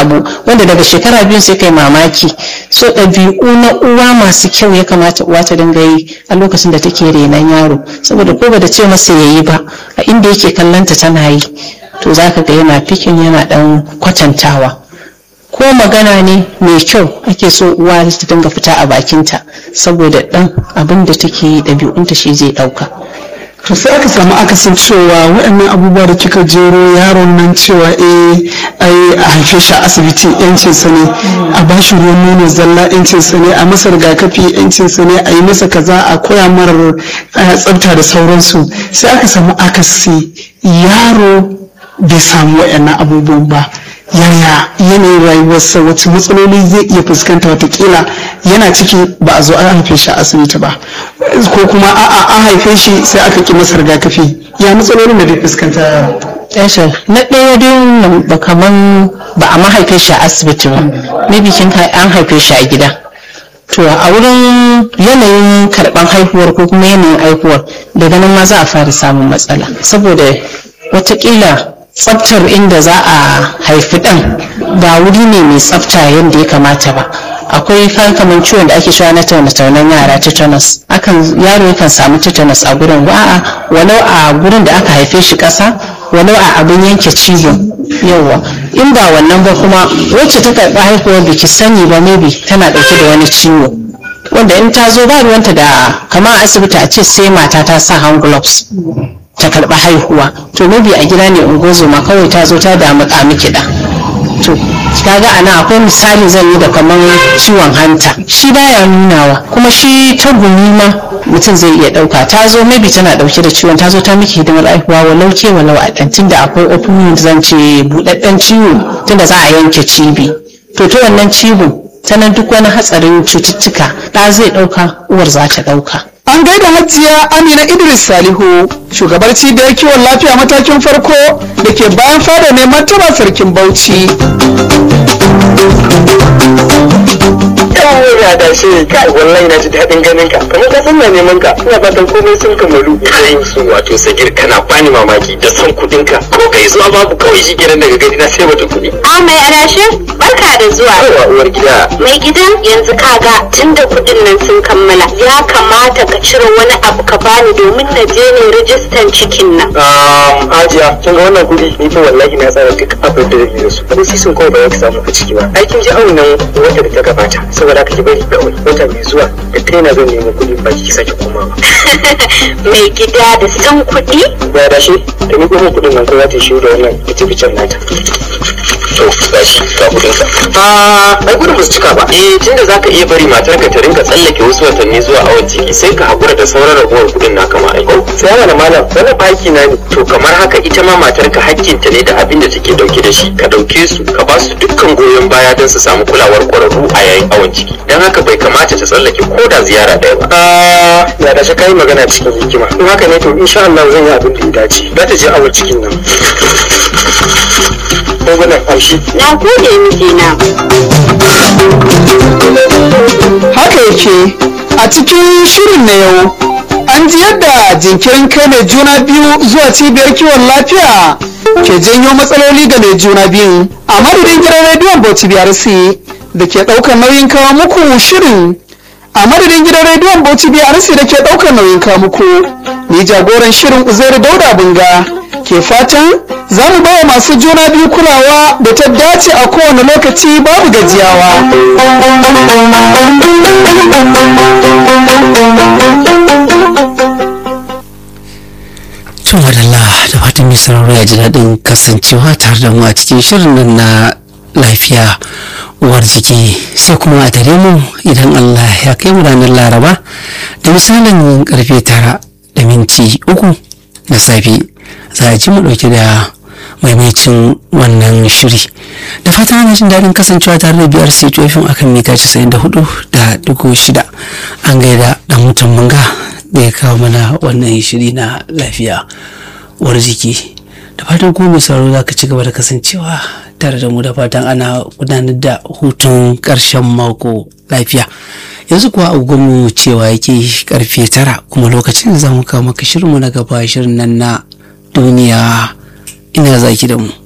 abu wanda daga shekara biyu sai kai mamaki so ɗabi'u na uwa masu kyau ya kamata uwa ta dinga yi a lokacin da take renon yaro saboda ko ba da ce masa yayi ba a inda yake kallanta tana yi to za ka ga yana fikin yana ɗan kwatantawa ko magana ne mai kyau ake so uwa ta dinga fita a bakinta saboda ɗan abin da take yi ɗabi'unta shi zai ɗauka to sai aka samu akasin cewa waɗannan abubuwa da kika jero yaron nan cewa eh ai a haife shi a asibiti yancin sa ne a ba shi ruwan nono zalla yancin sa ne a masa rigakafi yancin sa ne a yi masa kaza a koya mara tsafta da sauransu sai aka samu akasi yaro bai samu waɗannan abubuwan ba yaya yanayin rayuwarsa wacce matsaloli zai iya fuskanta watakila yana ciki ba a zo an haife shi a asibiti ba ko kuma a'a an haife shi sai aka ki masa rigakafi ya matsalolin da zai fuskanta Yasha, na ɗaya dai ba kaman ba a mahaife shi a asibiti ba maybe kin an haife shi a gida to a wurin yanayin karɓar haihuwar ko kuma yanayin haihuwar daga nan ma za a fara samun matsala saboda watakila tsaftar inda za a haifi ɗan ba wuri ne mai tsafta yadda ya kamata ba akwai kamar ciwon da ake cewa na taune-taunen yara tetanus akan yaro yakan samu tetanus a gurin a'a walau a gurin da aka haife shi ƙasa walau a abin yanke cizo yawa in ba wannan ba kuma wacce ta karɓi haihuwar da ki sani ba maybe tana ɗauke da wani ciwo wanda in ta zo ba ruwanta da kamar asibiti a ce sai mata ta sa hand gloves ta karɓi haihuwa to maybe a gida ne ungozoma kawai ta zo ta damu miki da to kaga ana akwai misali zan yi da kamar ciwon hanta shi baya nunawa kuma shi ta gumi ma mutum zai iya ɗauka ta zo maybe tana ɗauke da ciwon ta zo ta miki hidimar haihuwa walau ke walau a ɗan tunda akwai open zan ce buɗaɗɗen ciwo tunda za a yanke cibi to ta wannan cibin ta nan duk wani hatsarin cututtuka ɗa zai ɗauka uwar za ta ɗauka An gaida hajiya Amina Idris Salihu, shugabar cibiyar kiwon lafiya matakin farko da ke bayan fada ne martaba sarkin Bauchi. Yawon da shi kai wallahi na ji daɗin ganin ka kamar ka san na neman ka ina fatan komai sun kamalu kai su wato sagir kana bani mamaki da son kuɗin ka ko kai zuwa babu kawai shi gidan daga gani na sai mata kuɗi. A mai adashin barka da zuwa. Yawa uwar gida. Mai gidan yanzu kaga tunda kuɗin nan sun kammala ya kamata ka cire wani abu ka bani domin na je ne rijistan cikin nan. Um, Hajiya, kin ga wannan kuɗi ni fa wallahi na tsara duk abin da zai da su. Ko sisin kawai ba za ki samu a ciki ba. Aikin ji awon nan wata da ta gabata saboda haka ki bari kawai wata mai zuwa da kai na zan nemi kuɗi ba ki sake komawa. Mai gida da san kuɗi? Ya da shi da ni kuma kuɗin nan ko za ta shi da wannan fice-ficen nata. To, ga shi ga kuɗin ka. Ah, ai gudun ba su cika ba. Eh, tunda za ka iya bari matarka ta rinka tsallake wasu watanni zuwa awon ciki sai ka haƙura da sauran ragowar kuɗin naka ma aiko. Sai yana da malam, wannan baki na ne. To kamar haka ita ma matarka hakkinta ne da abin da take dauke da shi. Ka dauke su, ka ba su dukkan goyon baya don su samu kulawar ƙwararru a yayin awon ciki. Don haka bai kamata ta tsallake ko da ziyara ɗaya ba. Ah, ya da shi kai magana cikin hikima. In haka ne to insha Allah zan yi abin da ya dace. Za ta je awon cikin nan. Dogonan amshi. Na gode mijina. Haka yake a cikin shirin na yau an ji yadda jinkirin kai mai juna biyu zuwa cibiyar kiwon lafiya ke janyo matsaloli ga mai juna biyu a madadin gidan rediyon bauchi brc da ke ɗaukar nauyin kawo muku shirin a madadin gidan rediyon bauchi brc da ke ɗaukar nauyin kawo muku ni jagoran shirin uzairu dauda bunga ke fatan za mu bawa masu juna biyu kulawa da ta dace a kowane lokaci babu gajiyawa To madalla da fatan mai sauraro ya ji daɗin kasancewa tare da mu a cikin shirin nan na lafiya uwar jiki sai kuma a tare mu idan Allah ya kai mu ranar laraba da misalin karfe tara da minti uku na safe za a ji mu ɗauke da maimacin wannan shiri da fatan ana jin daɗin kasancewa tare da biyar sai tofin akan mita 94 da dugu shida an gaida ɗan mutum manga da ya kawo mana wannan shiri na lafiya uwar jiki da fatan kuma mai sauraro za ka ci gaba da kasancewa tare da mu da fatan ana gudanar da hutun ƙarshen mako lafiya yanzu kuwa agogonmu cewa yake karfe tara kuma lokacin za mu kawo maka shirinmu na gaba shirin nan na duniya ina zaki da mu